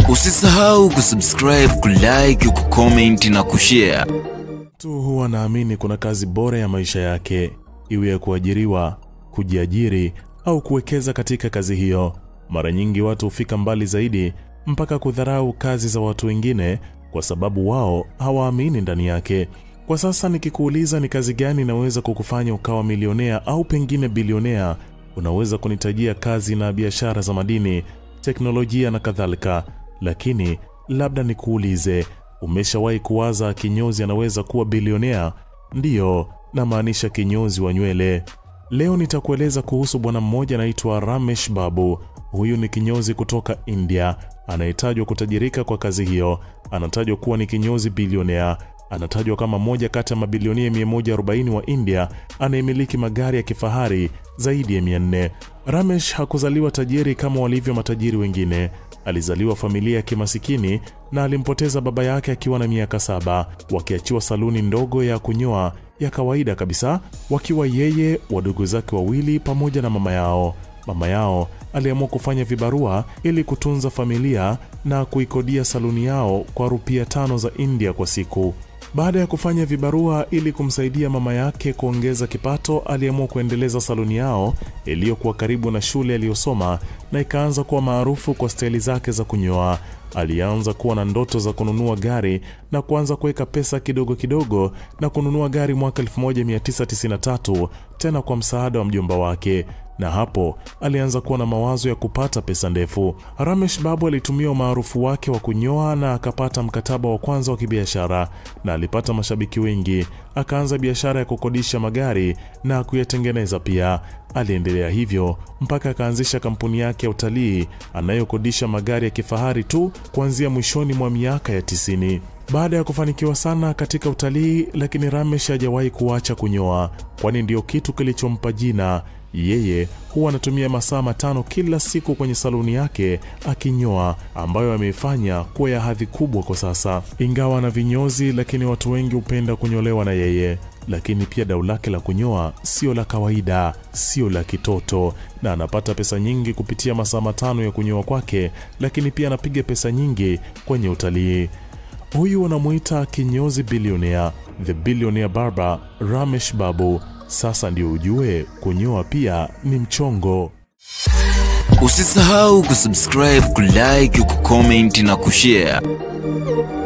Usisahau kusubscribe, kulike, kucomment na kushare. Mtu huwa anaamini kuna kazi bora ya maisha yake, iwe ya kuajiriwa, kujiajiri au kuwekeza katika kazi hiyo. Mara nyingi watu hufika mbali zaidi mpaka kudharau kazi za watu wengine kwa sababu wao hawaamini ndani yake. Kwa sasa nikikuuliza ni kazi gani inaweza kukufanya ukawa milionea au pengine bilionea, unaweza kunitajia kazi na biashara za madini, teknolojia na kadhalika. Lakini labda nikuulize, umeshawahi kuwaza kinyozi anaweza kuwa bilionea? Ndiyo, namaanisha kinyozi wa nywele. Leo nitakueleza kuhusu bwana mmoja anaitwa Ramesh Babu. Huyu ni kinyozi kutoka India anayetajwa kutajirika kwa kazi hiyo. Anatajwa kuwa ni kinyozi bilionea. Anatajwa kama moja kati ya mabilionia 140 wa India anayemiliki magari ya kifahari zaidi ya 400. Ramesh hakuzaliwa tajiri kama walivyo matajiri wengine. Alizaliwa familia ya kimasikini na alimpoteza baba yake akiwa na miaka saba, wakiachiwa saluni ndogo ya kunyoa ya kawaida kabisa, wakiwa yeye, wadogo zake wawili pamoja na mama yao. Mama yao aliamua kufanya vibarua ili kutunza familia na kuikodia saluni yao kwa rupia tano za India kwa siku. Baada ya kufanya vibarua ili kumsaidia mama yake kuongeza kipato, aliamua kuendeleza saluni yao iliyokuwa karibu na shule aliyosoma na ikaanza kuwa maarufu kwa staili zake za kunyoa. Alianza kuwa na ndoto za kununua gari na kuanza kuweka pesa kidogo kidogo na kununua gari mwaka 1993 tena kwa msaada wa mjomba wake na hapo alianza kuwa na mawazo ya kupata pesa ndefu. Ramesh Babu alitumia umaarufu wake wa kunyoa na akapata mkataba wa kwanza wa kibiashara na alipata mashabiki wengi. Akaanza biashara ya kukodisha magari na kuyatengeneza pia. Aliendelea hivyo mpaka akaanzisha kampuni yake ya utalii anayokodisha magari ya kifahari tu kuanzia mwishoni mwa miaka ya tisini. Baada ya kufanikiwa sana katika utalii, lakini Ramesh hajawahi kuacha kunyoa, kwani ndiyo kitu kilichompa jina. Yeye huwa anatumia masaa matano kila siku kwenye saluni yake akinyoa, ambayo ameifanya kuwa ya hadhi kubwa kwa sasa. Ingawa na vinyozi, lakini watu wengi hupenda kunyolewa na yeye. Lakini pia dau lake la kunyoa sio la kawaida, sio la kitoto, na anapata pesa nyingi kupitia masaa matano ya kunyoa kwake, lakini pia anapiga pesa nyingi kwenye utalii. Huyu wanamuita kinyozi bilionea, the billionaire barber Ramesh Babu. Sasa ndio ujue kunyoa pia ni mchongo. Usisahau kusubscribe, kulike, kucomment na kushare.